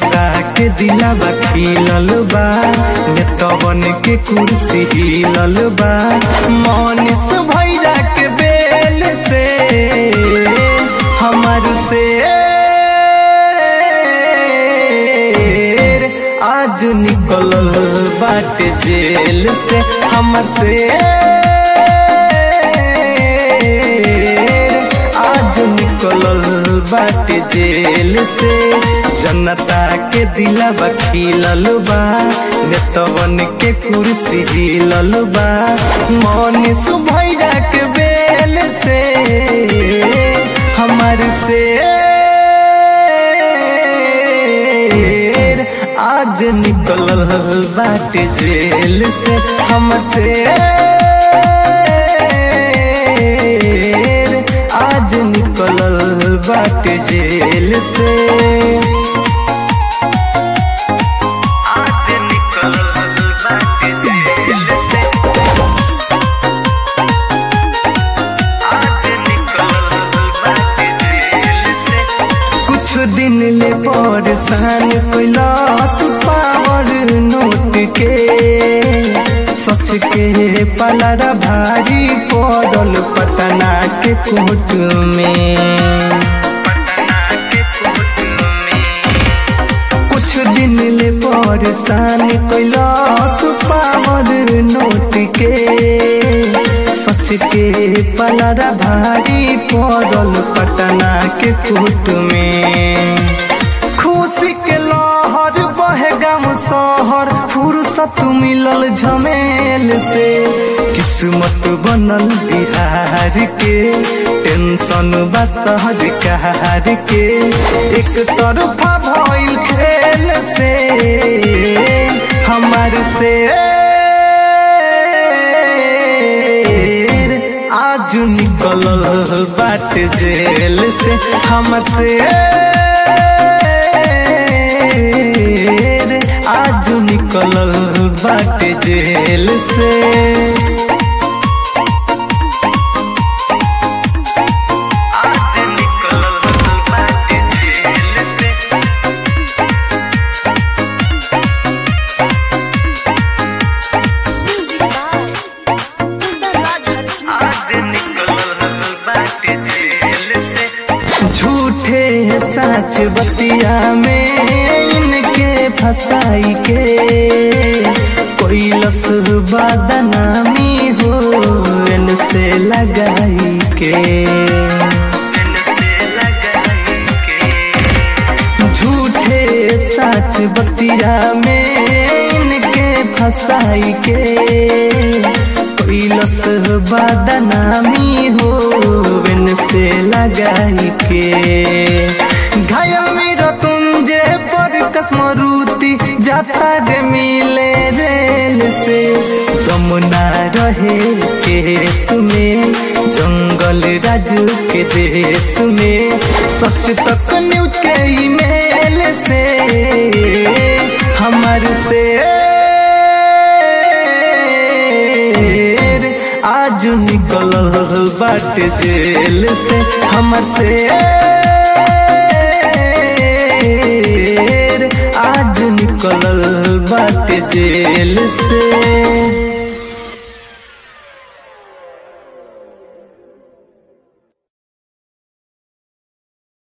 जनता के दिलावा खिलल बा नेतवन के कुर्सी हिलल बा मनीष भैया के बेल से हमर से आज निकलल बाटे जेल से हमर से आज निकलल बाटे जेल से जनता के दिलावा खिलल बा नेतवन के कुर्सी हिलल बा मनीष भैया के बेल से हमर से आज निकलल बाटे जेल से हमसे आज निकलल बाटे जेल से आज निकलल बाटे जेल से आज निकलल बाटे जेल से कुछ दिन ले परेशान कैलाश पावर नोट के सच के पलरा भारी पड़ल पटना के कोट में कुछ दिन ले परेशान कैलाश पावर नोट के सच के पलरा भारी पड़ल पटना के कोट में खुशी के लहर बहे गाम शहर फुर्सत मिलल झमेल से किस्मत बनल बिहार के टेंशन बा शहर कहार के एक तरफा भइल खेल से हमार से आज निकलल बाट जेल से हमर से आज निकलल बाट जेल से आज निकलल बाट जेल से Music by Kundan Raj Harsina. आज निकलल बाटे जेल से झूठे सच बतिया में इनके फसाई के कोई लस बदनामी हो इनसे लगाई के झूठे सच बतिया में इनके फसाई के कैलस बदनामी हो इनसे लगाई के घायल मेरा तुम जे पर कसमरूती जाता जे मिले रेल से गम ना रहे केस में जंगल राज के देश में सच तक न्यूज के ईमेल से हमार से आज निकलल बाट जेल से हमर से आज निकलल बाट जेल से